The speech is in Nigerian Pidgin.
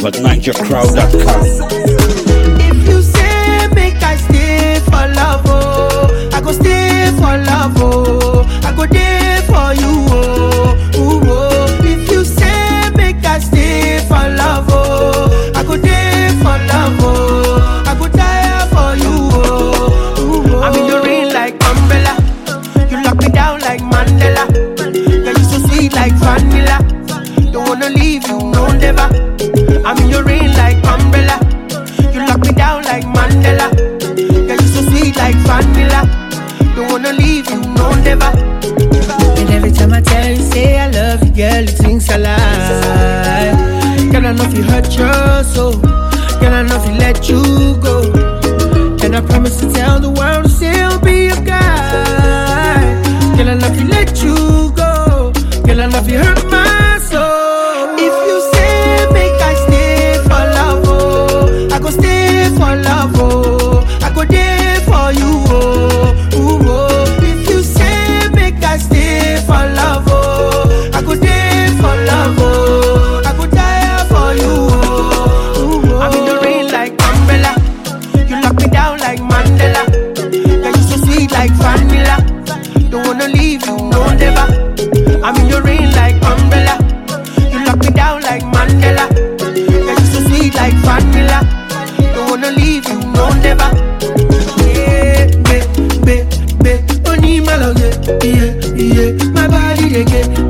at NigerCrowd.com. If you say make I stay for love, oh, I go stay for love, oh, I go there for you, oh, ooh, oh. If you say make I stay for love, oh, I go there for love, oh, I go die for you, oh, ooh, oh. I'm in your rain like umbrella, you lock me down like Mandela, yeah you so sweet like vanilla, don't wanna leave you, no never. I'm in your rain like umbrella. You lock me down like Mandela. Yeah, you so sweet like vanilla. Don't wanna leave you, no never. And every time I tell you, say I love you, girl, you think I lie. Girl, I know if you hurt your soul. Girl, I know if you let you go. And I promise to tell the world to still be your guy. Girl, I know if you let you go. Girl, I know if you hurt my soul. If you say make I stay for love, oh, I go stay for love, oh, I go there for you, oh, ooh, oh. If you say make I stay for love, oh, I go there for love, oh, I go die for you, oh, ooh, oh. I'm in the rain like umbrella, you lock me down like Mandela, yeah you so sweet like vanilla, don't wanna leave you, no never. I'm in your rain like umbrella. You lock me down like Mandela. Yeah, you so sweet like vanilla. Don't wanna leave you, no never. Yeah, be, be, be. Only my love, yeah, yeah, yeah. My body, they get